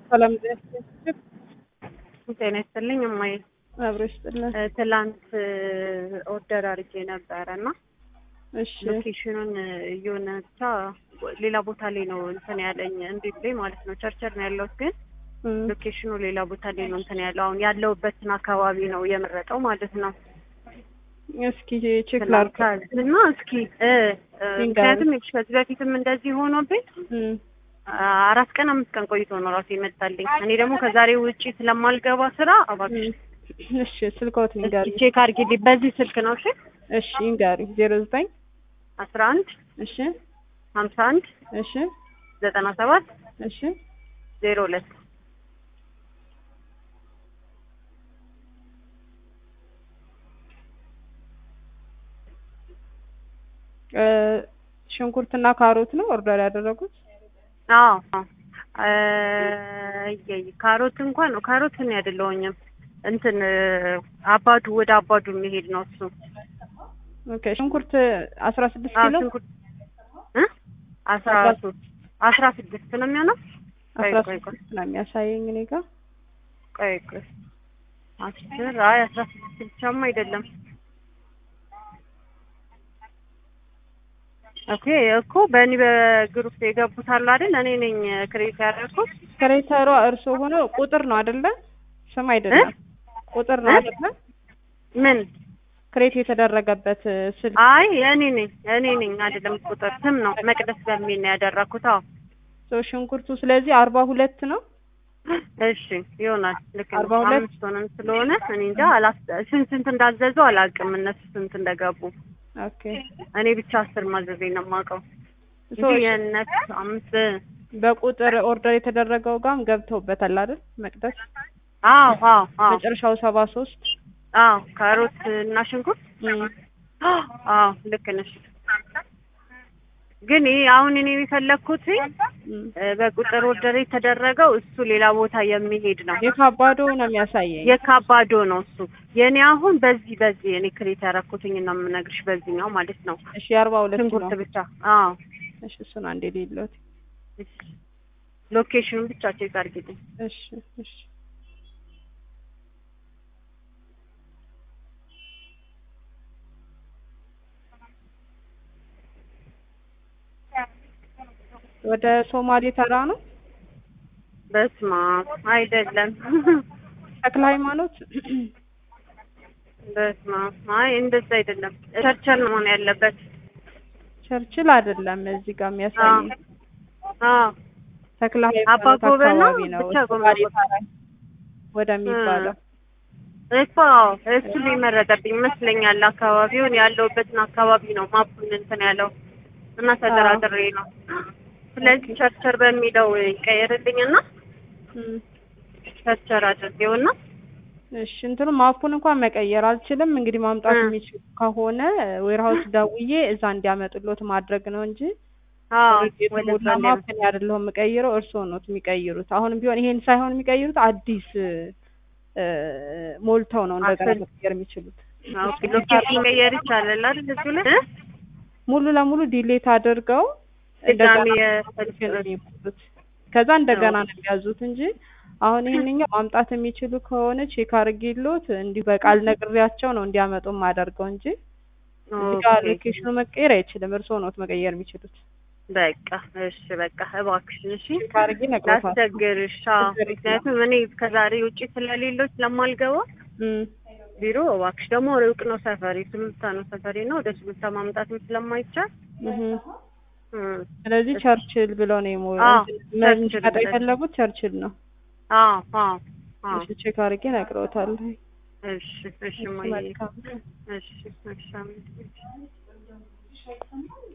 ሰላም ጤና ይስጥልኝ እማዬ። አብሮ ይስጥልን። እ ትላንት ኦርደር አድርጌ ነበረ እና እሺ ሎኬሽኑን የሆነ ብቻ ሌላ ቦታ ላይ ነው እንትን ያለኝ እንዴት ላይ ማለት ነው ቸርቸር ነው ያለሁት ግን እም፣ ሎኬሽኑ ሌላ ቦታ ላይ ነው እንትን ያለው አሁን ያለሁበትን አካባቢ ነው የመረጠው ማለት ነው። እስኪ ቼክ ላድርግ። እና እስኪ እ እ ምክንያቱም ይኸውልሽ ከዚህ በፊትም እንደዚህ ሆኖብኝ እም፣ አራት ቀን አምስት ቀን ቆይቶ ነው ራሱ የመጣልኝ። እኔ ደግሞ ከዛሬ ውጪ ስለማልገባ ስራ እባክሽ እም፣ እሺ ስልክዎት ንገሪ። ቼክ አድርጊልኝ በዚህ ስልክ ነው እሺ እሺ ንገሪ። ዜሮ ዘጠኝ አስራ አንድ እሺ ሀምሳ አንድ እሺ ዘጠና ሰባት እሺ ዜሮ ሁለት እ ሽንኩርትና ካሮት ነው ኦርደር ያደረጉት? አዎ አዎ እ እየይ ካሮት እንኳን ካሮት እኔ አይደለሁኝም እንትን አባዱ ወደ አባዱ የሚሄድ ነው እሱ ኦኬ ሽንኩርት አስራ ስድስት አዎ ኪሎ ሽንኩርት እ አስራ ሶስት አስራ ስድስት ነው የሚሆነው ቆይ አስራ ቆይ ቆይ ስድስት ነው የሚያሳየኝ እኔ ጋር። ቆይ ቆይ አስር አይ አስራ ስድስት ብቻማ አይደለም ኦኬ እኮ በእኔ በግሩፕ የገቡት አሉ አይደል እኔ ነኝ ክሬት ያደረኩት ክሬተሯ እርሶ ሆኖ ቁጥር ነው አይደለ? ስም አይደለም ቁጥር ነው እ? አይደለ? ምን ክሬት የተደረገበት ስልክ አይ እኔ ነኝ እኔ ነኝ አይደለም ቁጥር ስም ነው መቅደስ በሚል ነው ያደረኩት አዎ ሰው ሽንኩርቱ ስለዚህ አርባ ሁለት ነው። እሺ ይሆናል ልክ አርባ ነው ሁለት አምስት ሆነን ስለሆነ እኔ እንጃ አላስ ስንት ስንት እንዳዘዙ አላውቅም እነሱ ስንት እንደገቡ ኦኬ እኔ ብቻ አስር ማዘዜ ነው የማውቀው ሶ እንጂ የእነሱ አምስት በቁጥር ኦርደር የተደረገው ጋም ገብተውበታል አይደል? መቅደስ አዎ አዎ አዎ መጨረሻው ሰባ ሶስት አዎ ካሮት እና ሽንኩርት አዎ ልክ ነሽ ግን ይሄ አሁን እኔ የፈለግኩት እ በቁጥር ኦርደር የተደረገው እሱ ሌላ ቦታ የሚሄድ ነው የካባዶ ነው የሚያሳየኝ። የካባዶ ነው እሱ የኔ አሁን በዚህ በዚህ እኔ ክሬት ያደረኩትኝ ነው የምነግርሽ በዚህኛው ማለት ነው እሺ የአርባ ሁለት ሽንኩርት ነው። ብቻ አዎ እሺ እሱን አንዴ ሌሎት እሺ ሎኬሽኑን ብቻ ቼክ አድርጊልኝ እሺ እሺ ወደ ሶማሌ ተራ ነው በስማ አይደለም ተክለ ሃይማኖት በስማ አይ እንደዛ አይደለም ቸርቸር ነው መሆን ያለበት ቸርችል አይደለም እዚህ ጋር የሚያሳየኝ አዎ ተክለ አባ ሃይማኖት ጎበና አካባቢ ነው ብቻ ጎበና ሶማሌ ተራ ወደሚባለው እኮ እሱ ሊመረጠብኝ ይመስለኛል አካባቢውን ያለውበትን አካባቢ ነው ማፑን እንትን ያለው እና ተደራድሬ ነው ስለዚህ ቸርቸር በሚለው ይቀየርልኝና እም። ቸርቸር አድርጌውና እሺ እንትኑ ማፑን እንኳን መቀየር አልችልም። እንግዲህ ማምጣት እ። የሚችሉ ከሆነ ዌርሃውስ ደውዬ እዛ እንዲያመጡሎት ማድረግ ነው እንጂ አዎ የተሞላ ወደዛ ማፕ እኔ አይደለሁም የምቀይረው፣ እርስዎ ነው የሚቀይሩት። አሁንም ቢሆን ይሄን ሳይሆን የሚቀይሩት አዲስ እ፣ ሞልተው ነው እንደገና አስር- መቀየር የሚችሉት። ኦኬ ሎኬሽን መቀየር ይቻላል አይደል እሱ ላይ እ? ሙሉ ለሙሉ ዲሌት አድርገው ድጋሚ እንደገና የ- ነው የሚሞሉት። ከዛ እንደገና ነው የሚያዙት እንጂ አሁን ይሄንኛው ማምጣት የሚችሉ ከሆነ ቼክ አድርጌሎት እንዲሁ በቃል ነግሬያቸው ነው እንዲያመጡ የማደርገው እንጂ እዚህ ጋር ኦኬ ሎኬሽኑ መቀየር አይችልም። እርስዎ ነው መቀየር የሚችሉት። በቃ እሺ በቃ እባክሽን እሺ ቼክ አድርጌ እነግሮታለሁ። ላስቸግርሽ አዎ ችግር የለም። ምክንያቱም እኔ ከዛሬ ውጪ ስለሌለው ስለማልገባ እም፣ ቢሮ እባክሽ ደግሞ ሩቅ ነው ሰፈሬ ሱሉልታ ነው ሰፈሬ ነው ወደ ሱሉልታ ማምጣትም ስለማይቻል እህ። እም፣ ስለዚህ ቸርችል ብለው ነው የሞ አዎ፣ እንትን ቸርችል መሸጥ ብለው። የፈለጉት ቸርችል ነው። አዎ አዎ አዎ እሺ ቼክ አድርጌ እነግሮታለሁ። እሺ እሺ እማዬ መልካም እሺ እሺ አሜን።